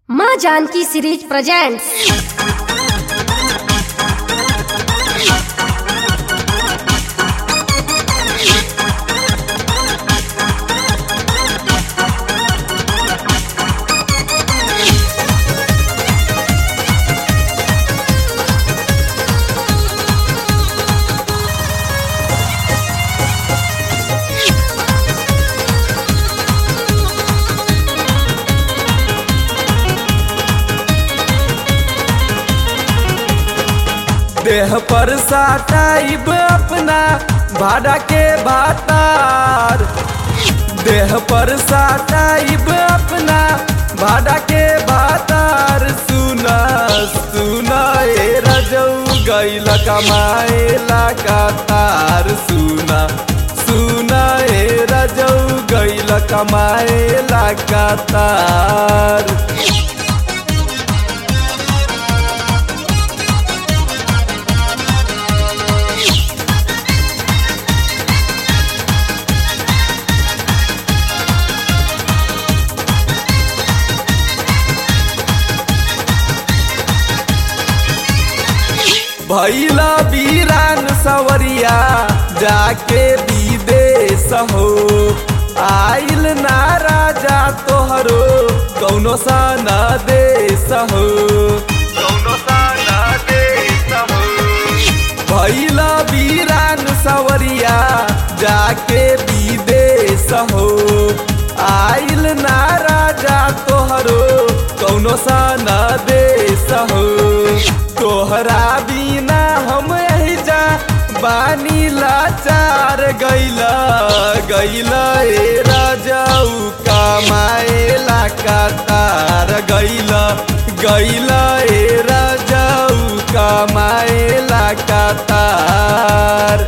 माँ Janaki series presents देह पर साटाइब अपना भाड़ा के भातार देह पर साटाइब अपना भाड़ा के भातार सुना सुना ए रजऊ गैल कमाएला का तार सुना सुना ए रजऊ गैल कमाएला का तार भैला बीरान सवरिया जाके विदेश हो आइल ना राजा तोहरो कौनो सा न देश हो कौनो सा न देश हो भैला बीरान सवरिया जाके विदेश हो आइल ना राजा तोहरो कौनो सा न देश हो तोहरा बिना हम जा बानी लाचार गैला गैला ए राजाऊ कमाएला का तार गैला गैला ए राजाऊ कमाएला का तार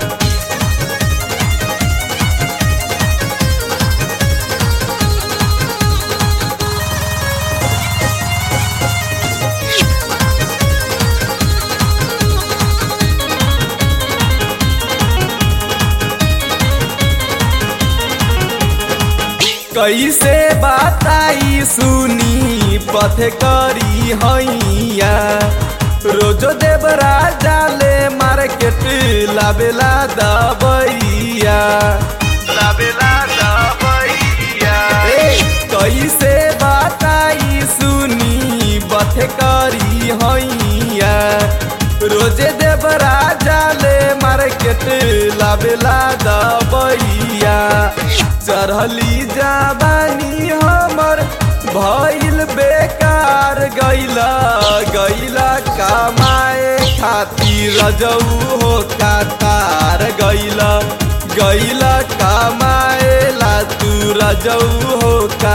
कैसे बताई सुनी पथ करी हैया रोजो देव राजा ले मार्केट लाबेला दबैया लाबेला दबैया कैसे बताई सुनी बथ करी हैया रोजे देव राजा ले मार्केट लाबेला दबैया चढ़ली जाबानी हमर भइल बेकार गैला गैला कमाए खातिर रजऊ हो कातार गैला गैला कमाएला तू रजऊ हो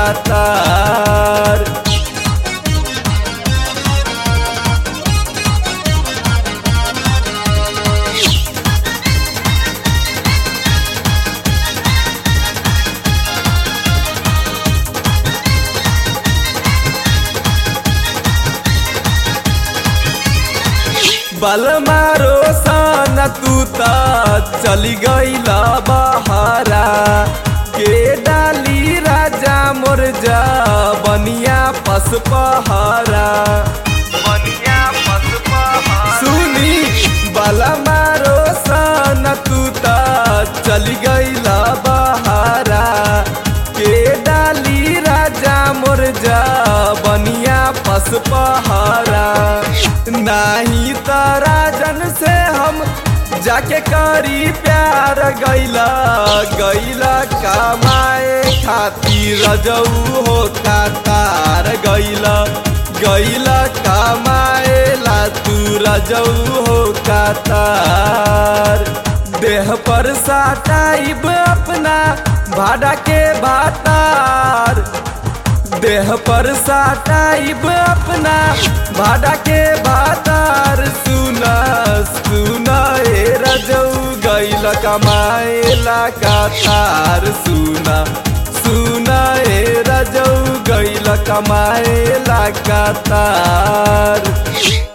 कातार बल मारो सन तू त चली गईला बहारा के डाली राजा मोर जा बनिया पस पहारा बनिया पस पहारा सुनी बल मारो सन तू त चली गईला बहारा के डाली राजा मोर जा बनिया पस पहारा नाही राजन से हम जाके करी प्यार गैला गैला कमाए खातिर रजऊ हो तार गैला गैला कमाएला तू रजऊ हो तार देह पर साटाइब अपना भाड़ा के भातार देह पर साटाइब अपना भाड़ा के भातार सुना सुना ए रजऊ गैल कमाएला का तार सुना सुना ए रजऊ गैल कमाएला का तार